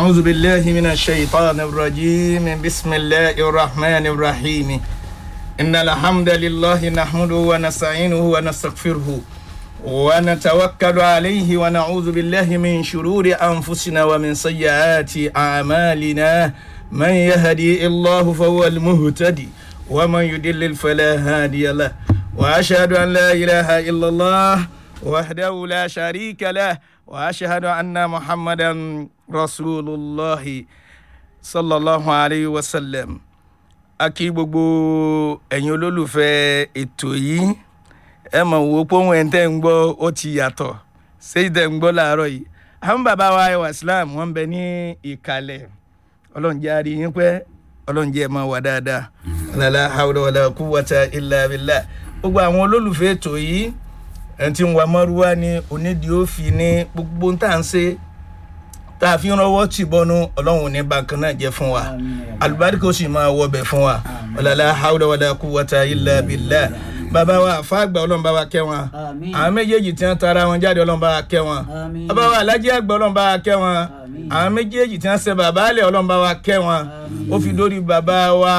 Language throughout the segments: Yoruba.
أعوذ بالله من الشيطان الرجيم بسم الله الرحمن الرحيم إن الحمد لله نحمده ونستعينه ونستغفره ونتوكل عليه ونعوذ بالله من شرور أنفسنا ومن سيئات أعمالنا من يهدي الله فهو المهتدي ومن يضلل فلا هادي له وأشهد أن لا إله إلا الله وحده لا شريك له وأشهد أن محمدا رسول الله صلى الله عليه وسلم a kí gbogbo ẹ̀yin olólùfẹ́ ètò yìí ẹ mọ̀ wò ó pọ́n ẹ̀ tẹ́ ń gbọ́ ó ti yàtọ̀ ṣé tẹ́ ń gbọ́ láàárọ̀ yìí àwọn bàbá wa ẹwà islam wọ́n ń bẹ ní ìkàlẹ̀ ọlọ́run jẹ́ àrí yín pẹ́ ọlọ́run jẹ́ ẹ máa wà dáadáa lálá hawla wàlá quwwata illa billah gbogbo àwọn olólùfẹ́ ètò yìí ẹ̀ ti ń wa mọ́rúwá ní onídìí òfin ní gbogbo ń tà ń ṣe tá a fi ń rọwọ́ tì bọ́nú ọlọ́run ní bákan náà jẹ́ fún wa alùbáríkà ó sì máa wọbẹ̀ fún wa ọ̀làlá hawla wàlá quwwata illa billah bàbá wa àfáàgbà ọlọ́run bá wa kẹ́ wọn àwọn méjèèjì tí wọ́n tara wọn jáde ọlọ́run bá wa kẹ́ wọn bàbá wa alájí àgbà ọlọ́run bá wa kẹ́ wọn àwọn méjèèjì tí wọ́n ṣe bàbá alẹ́ ọlọ́run bá wa kẹ́ wọn ó fi dórí bàbá wa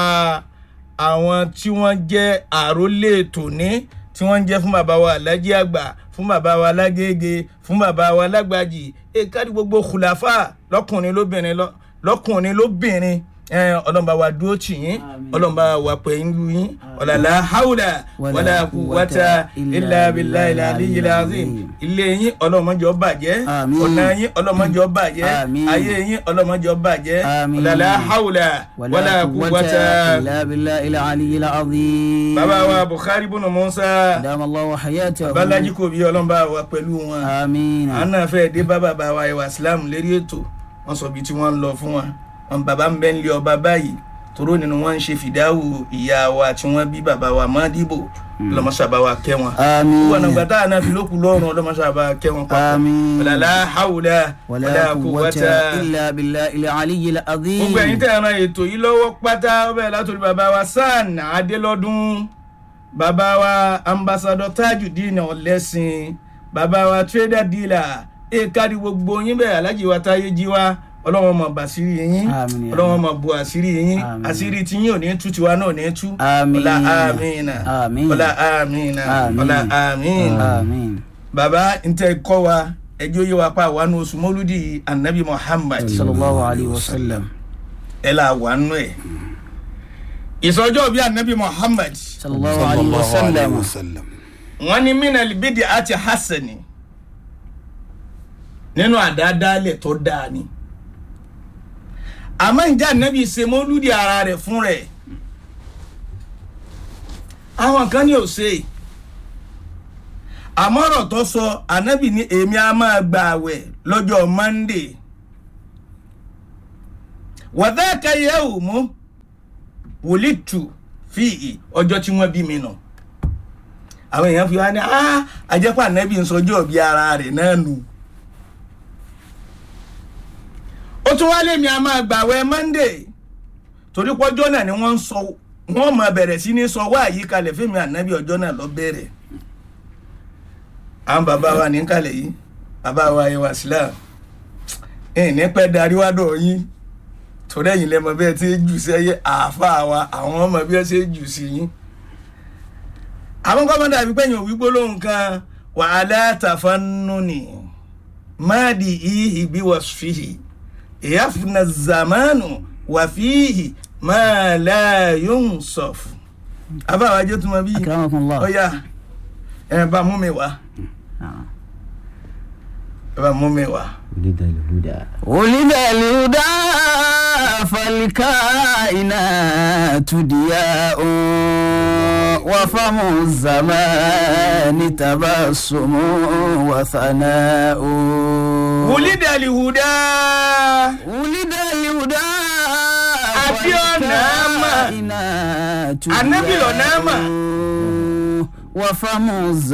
àwọn tí wọ́n jẹ́ àrólé tòní tí wọ́n ń jẹ́ fún bàbá wa alájí àgbà fún bàbá wa lágége fún bàbá wa lágbàjì èkárí gbogbo kùlàfà lọ́kùnrin lóbìnrin lọ́kùnrin lóbìnrin ọlọ́mọba wa dúró tì yín ọlọ́mọba wa pẹ̀lú yín ọ̀làlá haúlà wàlà kùwàtà ilà abilà ilà aliyyil azim ilé yín ọlọ́mọjọ́ bàjẹ́ ọ̀nà yín ọlọ́mọjọ́ bàjẹ́ ayé yín ọlọ́mọjọ́ bàjẹ́ ọ̀làlá haúlà wàlà kùwàtà ilà abilà ilà aliyyil azim. bàbá wa bukhari bùnú musa dàmàlọ́wọ́ hayatahu. balaji kò bí ọlọ́mọba wa pẹ̀lú wọn àmín. àná fẹ́ dé bá bàbá wa ìwà islam lérí ètò wọn sọ bí tí wọ́n ń lọ fún wa wọn bàbá ń bẹ́ ń lé ọba báyìí toró nínú wọn ń ṣe fìdáwù ìyá wa tí wọ́n bí bàbá wa mọ́dìbò ọlọ́mọṣàbá wa kẹ́ wọn. àmín. wọn àgbà tá a náà fi lókun lọ́rùn ọlọ́mọṣàbá kẹ́ wọn papọ̀. àmín. wàlálà hàwùlà wàlá quwwata illa billahi ilà aliyyil azim. gbogbo ẹ̀yin tẹ̀ ẹ̀ràn ètò yìí lọ́wọ́ pátá ọbẹ̀ látòrí bàbá wa sàn adélọ́dún bàbá wa ambassadọ tajudeen ọ̀lẹ́sìn bàbá wa trader dealer èkádì gbogbo yín bẹ́ẹ̀ alájí wa táyé jí wa ọlọ́wọ́n mọ̀ bàṣírí yín Àmín. ọlọ́wọ́n mọ̀ bu àṣírí yín Àmín. àṣírí tí yín ò ní tú tiwa náà ò ní tú Àmín. ọlá àmìnà Àmín. ọlá àmìnà Àmín. ọlá àmìnà àmín. bàbá ntẹ kọ́ wa ẹjọ́ yé wa pa wà nù oṣù mọ́lúdì anabi muhammad sallallahu alayhi wa sallam. ẹ là wà nù ẹ̀ ìsọjọ́ bíi anabi muhammad sallallahu alayhi wa sallam. wọ́n ní minal bidi àti hasani nínú àdáadáalẹ̀ tó dáa ni àmọ́ ìjà nẹ́bí ṣe mọ́lúdì ara rẹ̀ fún rẹ̀ àwọn kan ní ò ṣe àmọ́ ọ̀rọ̀ tó sọ ànábì ní èmi á máa gba àwẹ̀ lọ́jọ́ monday wàdáàkà yẹ̀ wò mú wòlítù fíì ọjọ́ tí wọ́n bí mi nù àwọn èèyàn fi wá ní ah àjẹpọ̀ ànábì ń sọjọ́ bí ara rẹ̀ náà nù. ó tún wá lèmi a máa gbàwẹ̀ monday torí pọ́jọ́ náà ni wọ́n ń sọ wọ́n máa bẹ̀rẹ̀ sí ní sọ wá àyíkalẹ̀ fíìmù ànábì ọjọ́ náà lọ bẹ̀rẹ̀ àwọn bàbá wa ní kàlẹ̀ yìí bàbá wa ìwà islam ẹ̀yìn ní pẹ́ darí wá dọ̀ yín torí ẹ̀yìn lẹ́mọ bí ẹ ti jù sí ẹyẹ àáfàá wa àwọn ọmọ bí ẹ ṣe jù sí yín àwọn kọ́mọ́dà àbí pẹ́yìn òwí gbólóhùn kan wàhálà tàfánúnì máàdì ìhì bí wọ́n fìhì ìyáfúnà zamanu wàfíhì máa láàyùn sọ̀fù. abáwa jẹ́ tó ma bí akramakumullah. ọ̀ya ẹ̀ bá mú mi wá ẹ̀ bá mú mi wá. ولد الهدى ولد الهدى فالكائنات ضياء وفم الزمان تبسم وثناء wùlídà lìhùdà ولد الهدى Àbíọ́nà mà. فالكائنات Ànábì lọ̀nà mà. ضياء وفم الزمان